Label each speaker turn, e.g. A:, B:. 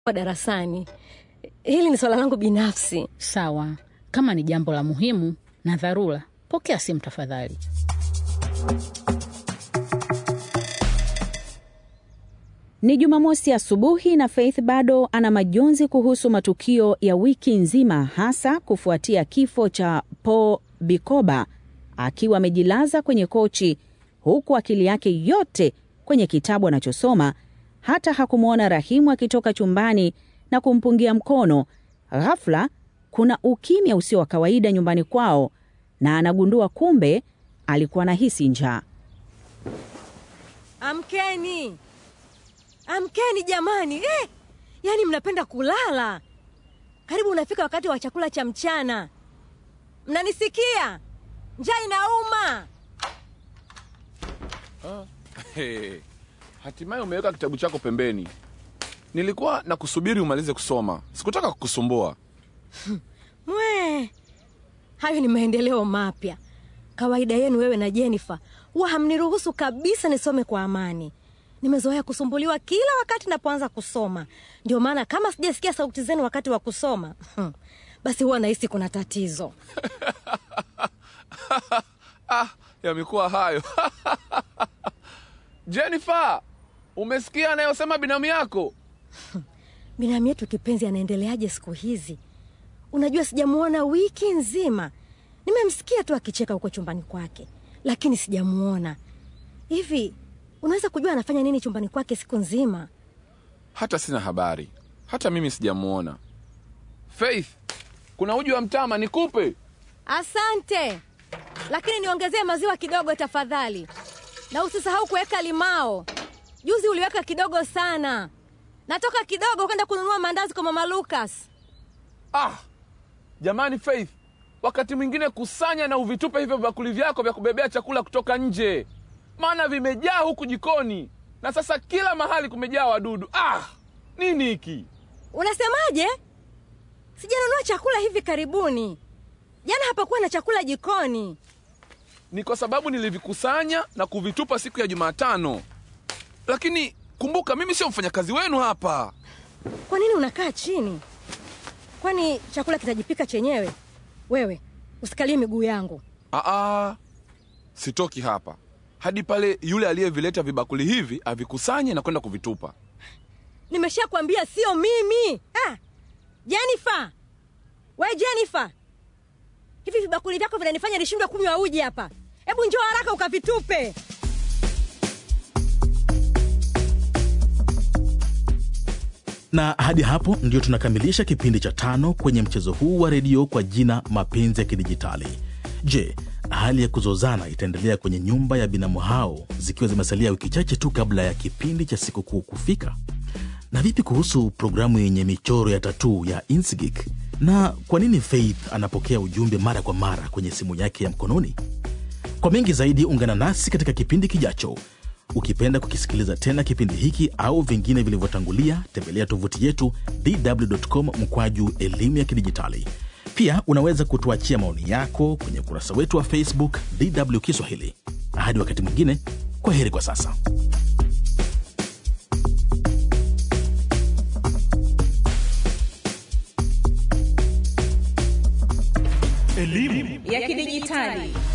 A: darasani. Hili ni swala langu binafsi.
B: Sawa, kama ni jambo la muhimu na dharura, pokea simu tafadhali.
C: Ni Jumamosi asubuhi na Faith bado ana majonzi kuhusu matukio ya wiki nzima, hasa kufuatia kifo cha Paul Bikoba akiwa amejilaza kwenye kochi, huku akili yake yote kwenye kitabu anachosoma. Hata hakumwona Rahimu akitoka chumbani na kumpungia mkono. Ghafla kuna ukimya usio wa kawaida nyumbani kwao, na anagundua kumbe alikuwa anahisi njaa.
A: Amkeni, amkeni jamani! Eh, yaani mnapenda kulala. Karibu unafika wakati wa chakula cha mchana. Mnanisikia? Njaa inauma.
D: Hey, hatimaye umeweka kitabu chako pembeni. Nilikuwa na kusubiri umalize kusoma, sikutaka kukusumbua.
A: Mwe, hayo ni maendeleo mapya. Kawaida yenu wewe na Jennifer huwa hamniruhusu kabisa nisome kwa amani. Nimezoea kusumbuliwa kila wakati napoanza kusoma, ndio maana kama sijasikia sauti zenu wakati wa kusoma basi huwa nahisi kuna tatizo.
D: Ah, yamekuwa hayo. Jennifer, umesikia anayosema binamu yako?
A: Binamu yetu kipenzi anaendeleaje siku hizi? Unajua, sijamuona wiki nzima. Nimemsikia tu akicheka huko chumbani kwake, lakini sijamuona. Hivi unaweza kujua anafanya nini chumbani kwake siku nzima?
D: Hata sina habari, hata mimi sijamuona. Faith, kuna uji wa mtama nikupe?
A: Asante, lakini niongezee maziwa kidogo tafadhali, na usisahau kuweka limao. Juzi uliweka kidogo sana. Natoka kidogo kwenda kununua mandazi kwa mama Lucas.
D: Ah, jamani Faith, wakati mwingine kusanya na uvitupe hivyo bakuli vyako vya kubebea chakula kutoka nje, maana vimejaa huku jikoni na sasa kila mahali kumejaa wadudu. Ah, nini hiki?
A: Unasemaje? Sijanunua chakula hivi karibuni. Jana hapakuwa na chakula jikoni.
D: Ni kwa sababu nilivikusanya na kuvitupa siku ya Jumatano, lakini kumbuka, mimi sio mfanyakazi wenu hapa.
A: Kwa nini unakaa chini? Kwani chakula kitajipika chenyewe? Wewe usikalie miguu yangu.
D: Aa, sitoki hapa hadi pale yule aliyevileta vibakuli hivi avikusanye na kwenda kuvitupa.
A: Nimeshakwambia sio mimi. Ah, Jennifer, we Jennifer, hivi vibakuli vyako vinanifanya nishindwe kunywa uji hapa. Hebu njoo haraka ukavitupe.
E: na hadi hapo ndio tunakamilisha kipindi cha tano kwenye mchezo huu wa redio kwa jina mapenzi ya kidijitali je hali ya kuzozana itaendelea kwenye nyumba ya binamu hao zikiwa zimesalia wiki chache tu kabla ya kipindi cha sikukuu kufika na vipi kuhusu programu yenye michoro ya tatuu ya insgik na kwa nini faith anapokea ujumbe mara kwa mara kwenye simu yake ya mkononi kwa mengi zaidi ungana nasi katika kipindi kijacho ukipenda kukisikiliza tena kipindi hiki au vingine vilivyotangulia tembelea tovuti yetu dw.com mkwaju elimu ya kidijitali pia unaweza kutuachia maoni yako kwenye ukurasa wetu wa facebook dw kiswahili hadi wakati mwingine kwa heri kwa sasa
C: ya kidijitali